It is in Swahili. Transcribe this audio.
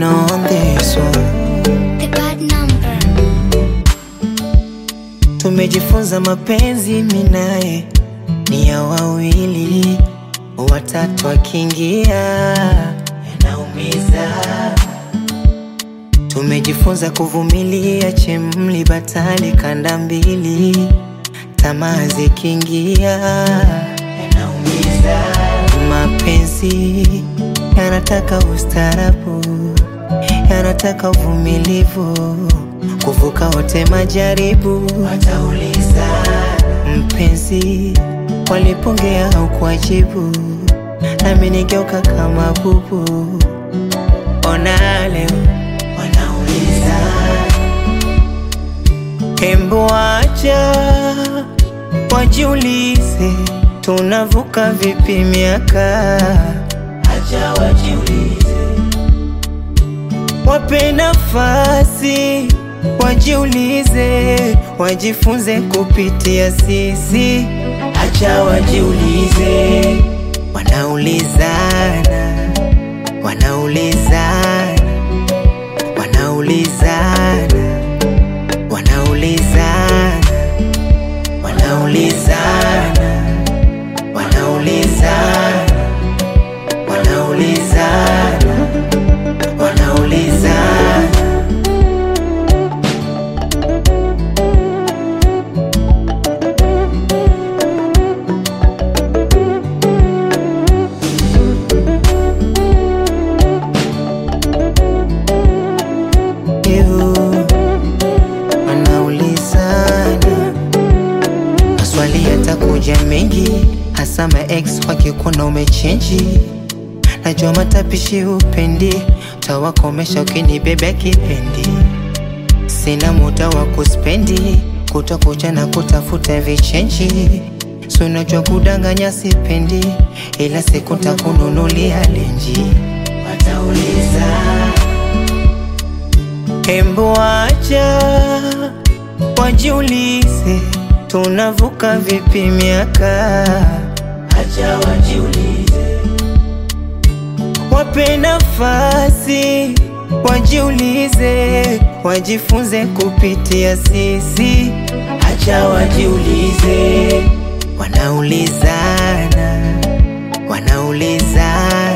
on this one. The bad number. Tumejifunza mapenzi minaye ni ya wawili, watatu akiingia yanaumiza. Tumejifunza kuvumilia chemli batali kanda mbili, tamaa zikiingia yanaumiza. Mapenzi yanataka ustarabu, yanataka uvumilivu, kuvuka wote majaribu. Watauliza mpenzi, walipongea au kuajibu, nami nigeuka kama bubu. Ona leo wanauliza, hembu acha wajiulize, tunavuka vipi miaka? Acha wajiulize, wape nafasi wajiulize, wajifunze kupitia sisi. Acha wajiulize, wanaulizana, wanaulizana, wanaulizana, wanaulizana, wanaulizana, wanaulizana, wanaulizana, wanaulizana. Ew, wanaulizana maswali yatakuja mengi, hasa ma ex wakikuona umechenji. Najua matapishi upendi, tawakomesha ukinibebea kipendi. Sina muda wa kuspendi, kutokucha na kutafuta vichenji. Si unajua kudanganya sipendi, ila siku takununulia lenji. Watauliza Hembu acha wajiulize, tunavuka vipi miaka? Acha wajiulize, wape nafasi wajiulize, wajifunze kupitia sisi. Acha wajiulize, wanaulizana, wanaulizana,